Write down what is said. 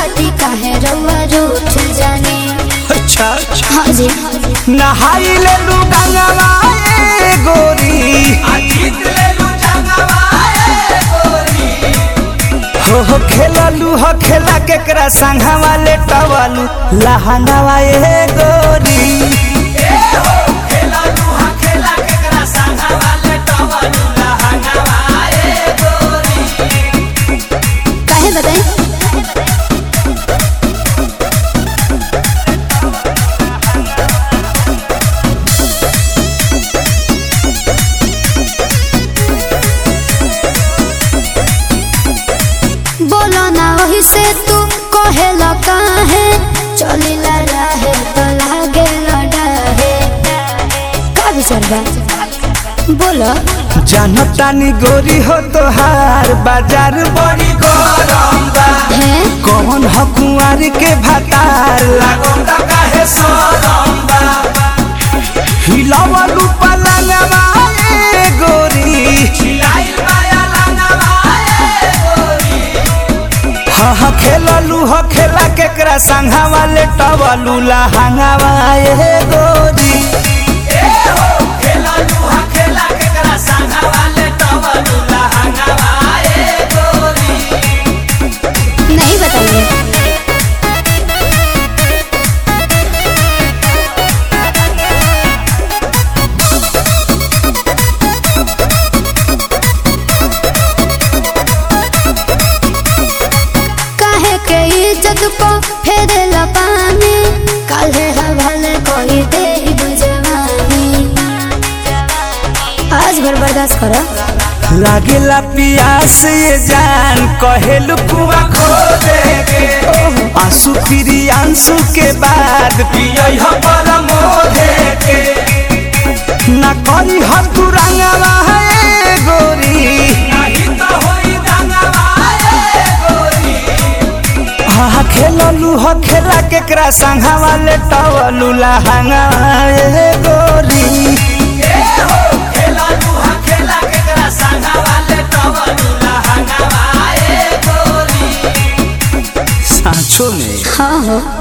खाती काहे रउआ रूठ जाने अच्छा अच्छा हाँ जी नहाई ले लू गंगवा ए गोरी हो हो खेललू हो खेला केकरा संघवा ले टवलू लहंगवा ए गोरी काहे बताई बोलो ना वही से तू कहेला काहे चलिला रहे तो लागे लड़ाहे का विचार बा बोलो जानतानी गोरी हो तोहार बाजार बड़ी गरम बा है कौन हो कुंवारी के भातार लागल ता काहे सरम बा हिलावलू पलंगवा ए गोरी हिलाइल माया लंगवा ए गोरी हा हा खेललू हो खेला केकरा संघा वाले टवलू लहंगावा ए गोरी नहीं बताइए काहे के इज्जत को फेरेला पानी काहे हवाले कोई दे बुझवानी आज भर बर्दाश्त करो लागेला पियास ये जान कहेलू कुआ खो देगे आंसू फिरी आंसू के बाद पियई ह परम के ना करी ह तू रंगवा ए गोरी नहीं तो होई रंगवा ए गोरी हा खेललू ह खेला केकरा संघा वाले टवलू लहंगा ए गोरी सांचो में हाँ हो